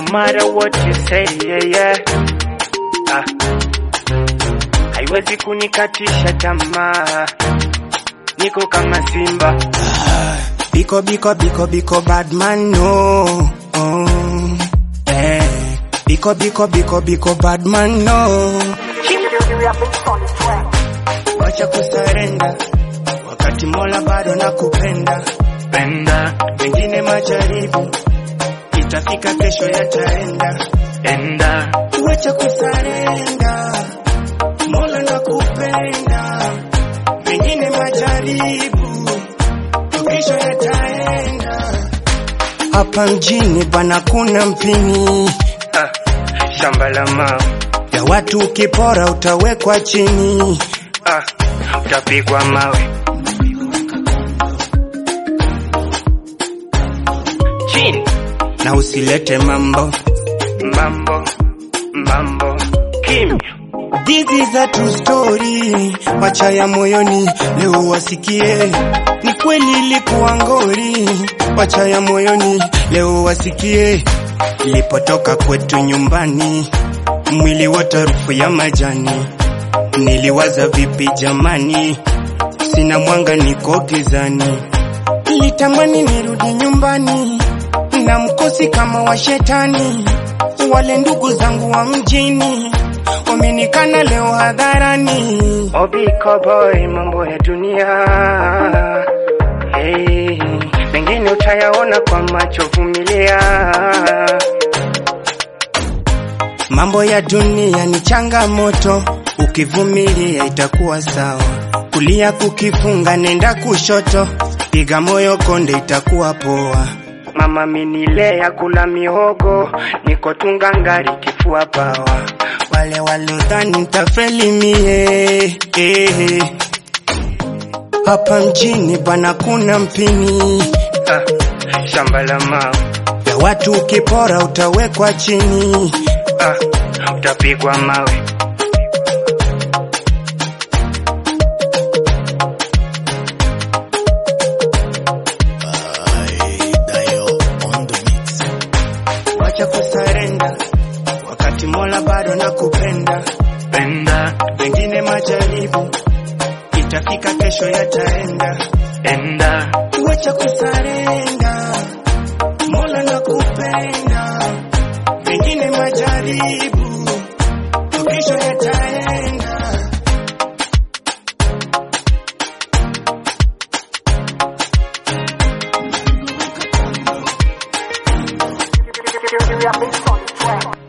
matter what you say, yeah, yeah. Ah. Haiwezi kunikatisha tamaa, niko kama simba. Biko biko biko biko bad man no. Oh. Eh. Biko biko biko biko bad man no. Wacha kusarenda wakati Mola bado nakupenda. Penda, Pengine majaribu itafika, kesho yataenda. enda, Wacha kusarenda, Mola nakupenda. Pengine majaribu kesho yataenda. Hapa mjini bana kuna mpini ah. Shamba la mawe, ya watu, ukipora utawekwa chini. ah. Utapigwa mawe. Chini, na usilete mambo. mambo, mambo, kimya. This is a true story, wacha ya moyoni leo wasikie. Ni kweli ilikuwa ngori, wacha ya moyoni leo wasikie. Nilipotoka kwetu nyumbani, mwili wote harufu ya majani. Niliwaza vipi jamani, sina mwanga, niko gizani. Nilitamani nirudi nyumbani na mkosi kama wa shetani. Wale ndugu zangu wa mjini wamenikana leo hadharani. Obiko boy, mambo ya dunia hey, mengine utayaona kwa macho, vumilia. Mambo ya dunia ni changamoto, ukivumilia itakuwa sawa. Kulia kukifunga, nenda kushoto, piga moyo konde, itakuwa poa. Mama minilea kula mihogo, niko tungangari kifua pawa. Wale walodhani nitafeli mie eh. Hapa mjini bwana kuna mpini Ah, shamba la mawe, ya watu, ukipora utawekwa chini. ah, utapigwa mawe. Wacha kusarenda wakati Mola bado nakupenda. Penda, Pengine majaribu itafika, kesho yataenda. enda, Wacha kusarenda, Mola nakupenda. Pengine majaribu kesho yataenda. You, you, you, you, you, you, you, you, you, you, you, you, you, you, you, you, you,